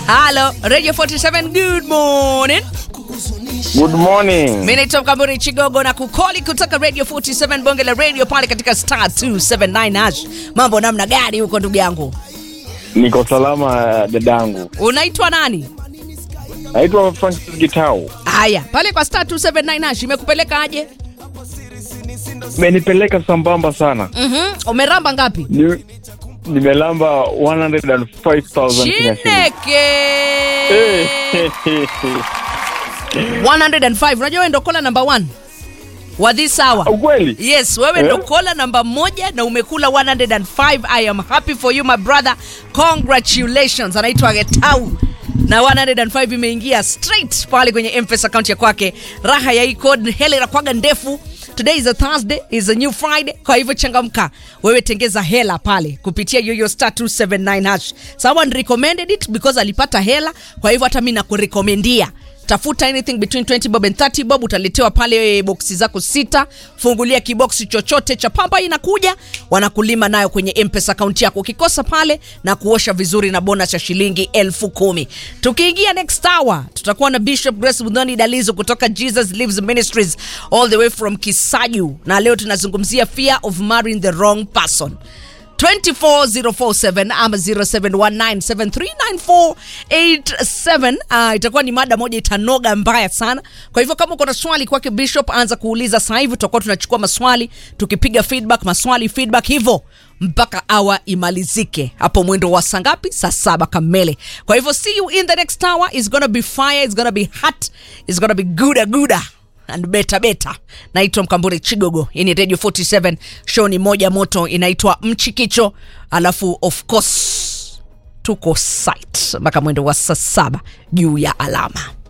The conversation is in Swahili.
Halo, Radio 47, good morning. Good morning. Mimi naitwa Mkamburi Chigogo na kukoli kutoka Radio 47 bonge la radio pale katika star 279 hash. Mambo namna gani huko ndugu yangu? Niko salama dadangu. Unaitwa nani? Naitwa Francis Gitau. Haya, pale kwa star 279 hash imekupeleka aje? Menipeleka sambamba sana. Mhm. Umeramba ngapi? Ni, nimelamba 105,000 Kenya shillings. Chineke. Eh, 105. Unajua wewe ndo kola number 1 wa this hour. Ukweli? Yes, wewe Eh? ndo kola namba moja na umekula 105. I am happy for you my brother. Congratulations. Anaitwa Getau na 105 imeingia straight pale kwenye M-Pesa account ya kwake. Raha ya hii code hela inakwaga ndefu. Today is a Thursday, is a new Friday. Kwa hivyo changamka, wewe tengeza hela pale kupitia yoyo star 279 hash. Someone recommended it because alipata hela, kwa hivyo hata mimi nakurekomendia tafuta anything between 20 bob and 30 bob utaletewa pale boksi zako sita fungulia kiboksi chochote cha pamba inakuja wanakulima nayo kwenye mpesa akaunti yako ukikosa pale na kuosha vizuri na bonus ya shilingi elfu kumi tukiingia next hour tutakuwa na bishop grace mudhoni dalizo kutoka jesus lives ministries all the way from kisaju na leo tunazungumzia fear of marrying the wrong person 24047 ama 0719739487 uh, itakuwa ni mada moja itanoga mbaya sana kwa hivyo kama uko na swali kwake bishop anza kuuliza sasa hivi tutakuwa tunachukua maswali tukipiga feedback maswali feedback hivyo mpaka awa imalizike hapo mwendo wa saa ngapi saa saba kamele kwa hivyo see you in the next hour is gonna be fire is gonna be hot is gonna be gooda gooda and beta beta naitwa mkambure chigogo hii ni radio 47 show ni moja moto inaitwa mchikicho alafu of course tuko site mpaka mwendo wa saa saba juu ya alama